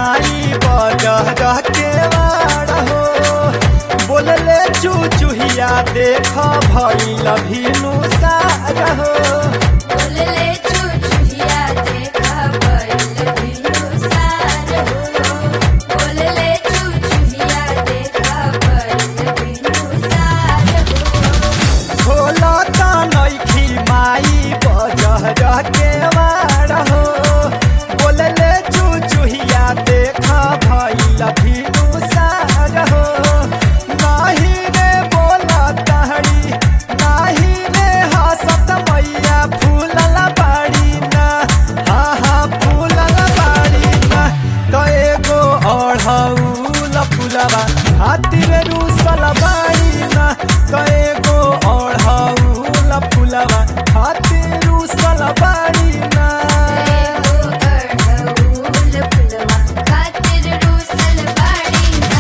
माई बजह के वाड़ हो बोलले चुचुहिया देख भइल भीनु सार हो बोलले चुचुहिया देखा बैल बिनु सार हो बोलले चुचुहिया देखा बैल बिनु सार हो खोलता नइखी माई बजह के वाड़ हो बोलले चुचुहिया देख भइल भीनु सार हो नाही रे बोला तहरी नाही रे हसत मैया फूलल बाड़ी ना हा हा फूलल बाड़ी ना तो एगो अढ़ौल फूलवा खातिर रूसल बाड़ी ना तो एगो अढ़ौल फूलवा खातिर रूसल बाड़ी ना एगो अढ़ऊल फुलवा खातिर रूसल बाड़ी ना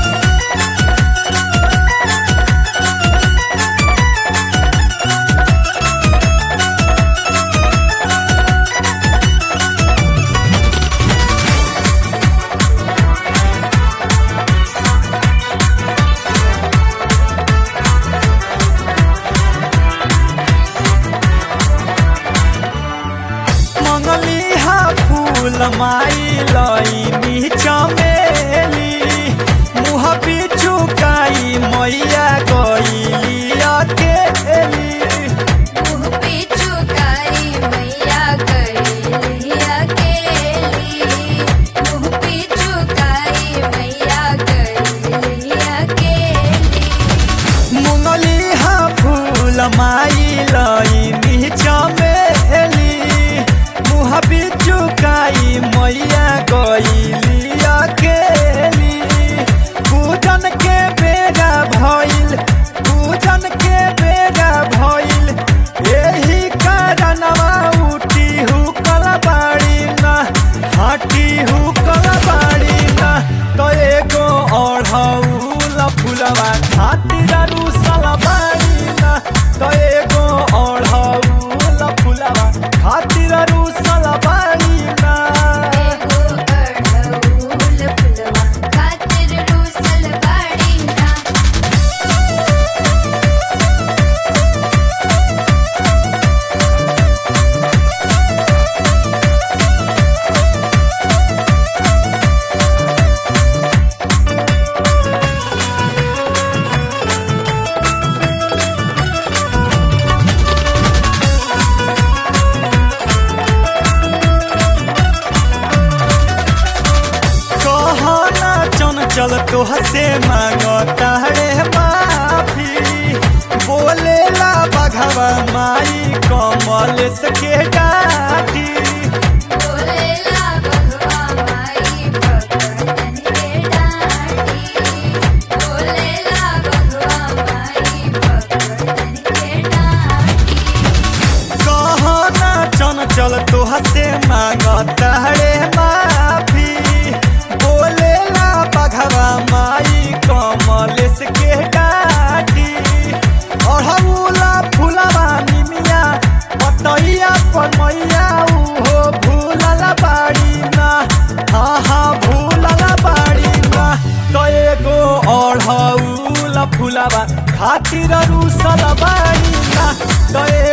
मंगली हा फूल माई लईनी चमेली मुँह पिचुकाई मैया गईली अकेली मुँह पिचुकारी मैया गईली अकेली मुँह पिचुकारी मैया गईली अकेली मुंगली हा फूल माई लईनी चमेली मुँह पिचुकाई मैया गईली अकेली पूजन के बेगा भइल पूजन के बेगा भइल एही कारणवा उठी हुकल बाड़ी ना हाटी हुकल बाड़ी ना तो एगो अढ़ौल फुलवा खातिर रूसल बाड़ी ना तो एगो अढ़ौल फुलवा खातिर रूसल बाड़ी ना एगो अढ़ऊल फुलवा खातिर रूसल बाड़ी ना कहना चंचल तोहसे मांगता रे माफी बोलेला बघवा माई कमल के डाठी बोलेला बघवा माई भगतन के डांटी बोलेला बघवा माई भगतन के डांटी कहना चंचल तोहसे मांगता रे माफी बोलेला बघवा माई कमल के डाठी अढ़ौला फुलवा निमिया पतैया पर मैया उहो भूलल बाड़ी ना हाँ हाँ भूलल बाड़ी ना तो एगो अढ़ौल फुलवा खातिर रूसल बाड़ी ना तो